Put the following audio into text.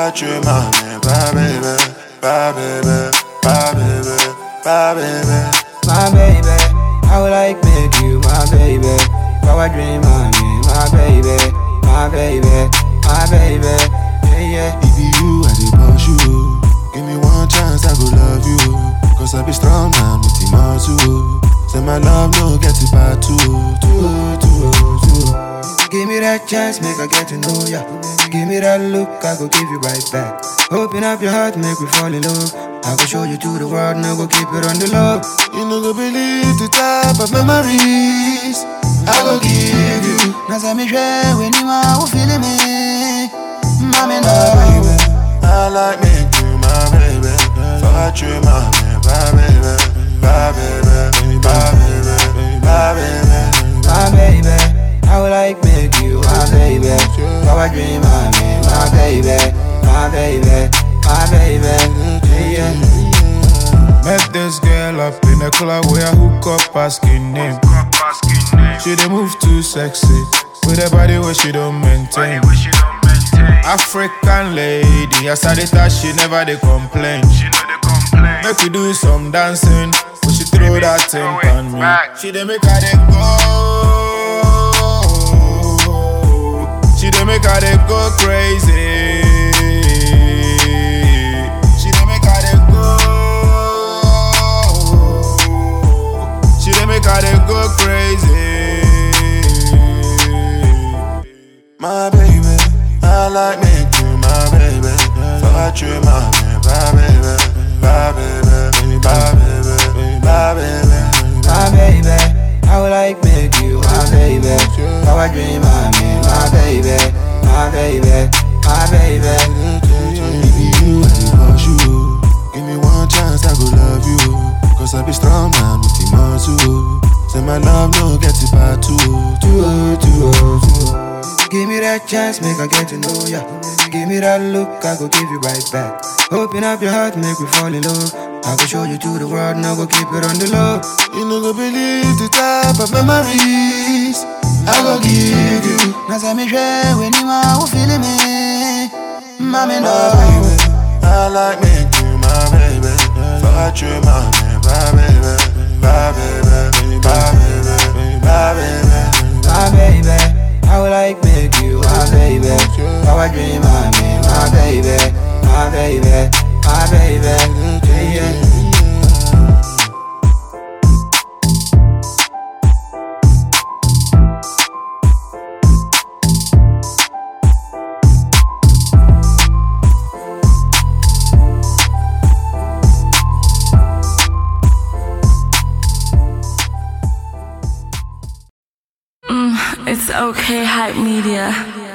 tu m'amènes, bye baby, bye baby, bye baby, bye baby. my baby. I would like make you my baby. Power dream, I mean, my baby, my baby, my baby. Yeah, yeah. If you, I dey push you. Give me one chance, I go love you. Cause I be strong man with the muscle. Say my love no get it bad too, too, too, too. Give me that chance, make I get to know ya. Give me that look, I go give you right back. Open up your heart, make me fall in love. I go show you to the world, now go keep it on the low. You no go believe the type of memories I go give you. Now say me share when you are feeling me. Mommy, no. I like me you my baby. Fuck you, my man, bye baby, bye baby, bye baby, bye baby. my baby. I would like make you my baby. Power dream, I mean, my baby, my baby, my baby. Yeah, yeah. Met this girl up in the club where I hook up asking name. She dey move too sexy with a body where she don't maintain. African lady, as I dey touch, she never dey complain. Make we do some dancing, but she throw that thing on me. She dey make her dey go. She dey make her dey go crazy. She dey make her dey go. She dey make her dey go crazy. My baby, I like me you my baby. Fuck you, my man, bye baby, bye baby, bye baby, bye baby. my baby. I would like make you my baby. Power dream, I mean, my baby, my baby, my baby. If you, I dey push you. Give me one chance, I go love you. Cause I be strong man with the muscle. Say my love no get it bad too, too, too, too. Give me that chance, make I get to know ya. Give me that look, I go give you right back. Open up your heart, make me fall in love. I go show you to the world, now go keep it on the low. You no go believe the type of memories I go give you. Now say me share when you are feeling me. Mommy, My no. baby, I like me you my baby. Fuck you, my man, bye baby, bye baby, bye baby, bye baby. my baby. I would like make you my baby. Power dream, I mean, my baby, my baby, my baby. Yeah, yeah. It's okay, hype media.